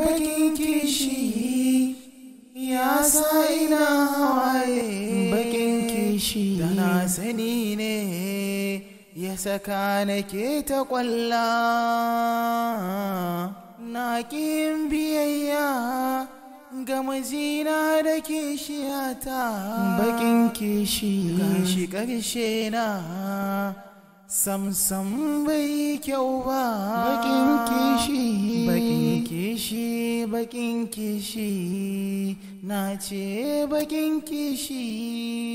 bakin kishi ya sa ina hawaye bakin kishi da na sani ne ya saka nake ta kwalla na ƙin biyayya ga mijina da kishiyata bakin kishi gashi ƙarshe na samsam bai kyau ba bakin kishi bakin kishi bakin kishi na ce bakin kishi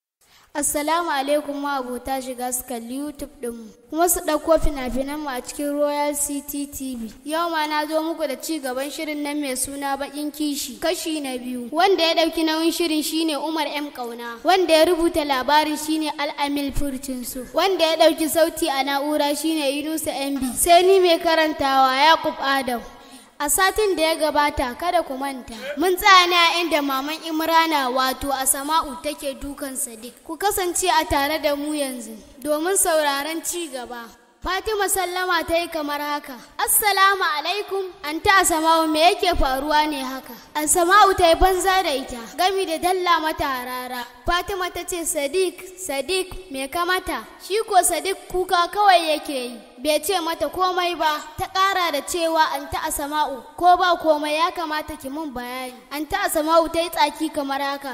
Assalamu alaikum ma abota shiga su kalli YouTube ɗinmu kuma su ɗauko fina-finan mu a cikin Royal City TV. Yau ma na zo muku da ci gaban shirin nan mai suna baƙin kishi kashi na biyu. Wanda ya ɗauki nauyin shirin shine Umar M Kauna. Wanda ya rubuta labarin shine Al-Amil Furtinsu. Wanda ya ɗauki sauti a na'ura shine Yunusa MB. Sai ni mai karantawa Yakub Adam. A satin da ya gabata kada ku manta, mun tsaya ne a inda maman Imrana wato Asama'u take dukan Sadiq. Ku kasance a tare da mu yanzu domin sauraron ci gaba. Fatima sallama ta yi kamar haka. Assalamu alaikum, anta Asama'u me yake faruwa ne haka? Asama'u ta yi banza da ita, gami da dalla mata harara. Fatima ta ce Sadiq, Sadiq me ka mata? Shi ko Sadiq kuka kawai yake yi. bai ce mata komai ba ta ƙara da cewa an ta asama'u ko ba komai ya kamata ki mun bayani an ta asama'u ta yi tsaki kamar haka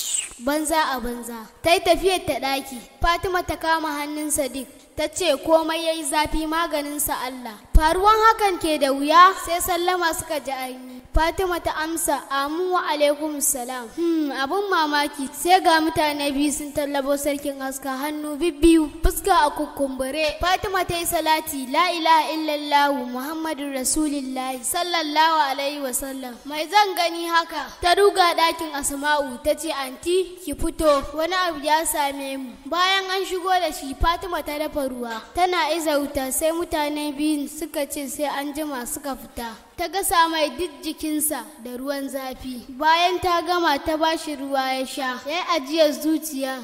banza a banza ta yi tafiyar ta ɗaki fatima ta kama hannun sadiq ta ce komai ya yi zafi maganinsa allah faruwan hakan ke da wuya sai sallama suka ji aini fatima ta amsa amu wa alaikum salam hmm abun mamaki sai ga mutane biyu sun tallabo sarkin aska hannu bibbiyu fuska a kukkumbure fatima ta yi salati la ilaha illallahu muhammadun rasulillahi sallallahu alaihi wasallam mai zan gani haka ta ruga ɗakin asma'u ta ce anti ki fito wani abu ya same mu bayan an shigo da shi fatima ta dafa ruwa tana iza wuta sai mutane biyun suka ce sai an jima suka fita ta gasa mai duk jikinsa da ruwan zafi bayan ta gama ta bashi ruwa ya sha ya yi ajiyar zuciya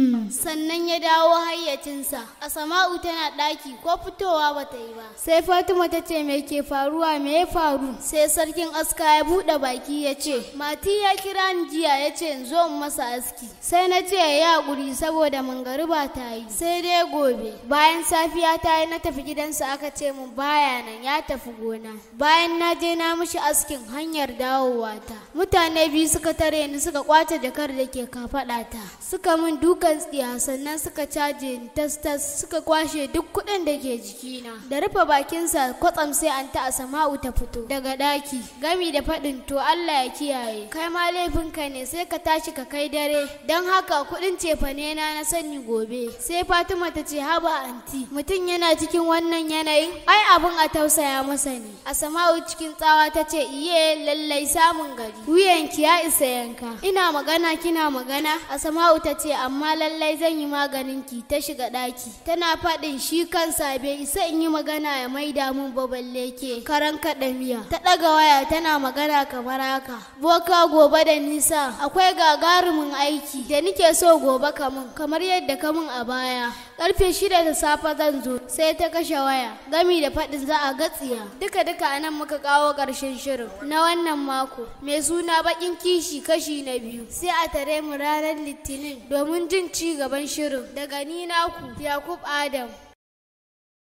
sannan ya dawo hayyacinsa a sama'u tana ɗaki ko fitowa ba ta yi ba sai fatima ta ce me ke faruwa me ya faru sai sarkin aska ya buɗe baki ya ce mati ya kira ni jiya ya ce in zo in masa aski sai na ce ya haƙuri saboda mangariba ta yi sai dai gobe bayan safiya ta yi na tafi gidansa aka ce mun baya nan ya tafi gona bayan na je na mishi askin hanyar dawowa ta mutane biyu suka tare ni suka kwace jakar da ke kafaɗa ta suka min dukan tsiya sannan suka caje ni tas tas suka kwashe duk kuɗin da ke jikina da rufe bakinsa kwatsam sai an ta asama'u ta fito daga ɗaki gami da faɗin to Allah ya kiyaye kai ma laifinka ne sai ka tashi ka kai dare don haka kuɗin cefane na na sani gobe sai Fatima ta ce haba anti mutum yana cikin wannan yanayin ai abin a tausaya masa ne asama'u cikin tsawa ta ce iye lallai samun gari wuyanki ya isa yanka ina magana kina magana asama'u ta ce amma lallai zan yi maganin ki ta shiga ɗaki tana faɗin shi kansa bai isa in yi magana ya maida mun ba balle ke karan kaɗa miya ta ɗaga waya tana magana kamar haka boka gobe da nisa akwai gagarumin aiki da nike so gobe kamun kamar yadda kamun a baya karfe shida da safe zan zo sai ta kashe waya gami da faɗin za a gatsiya duka duka anan muka kawo ƙarshen shirin na wannan mako mai suna baƙin kishi kashi na biyu sai a tare mu ranar litinin domin jin ci gaban shirin daga ni naku yakub adam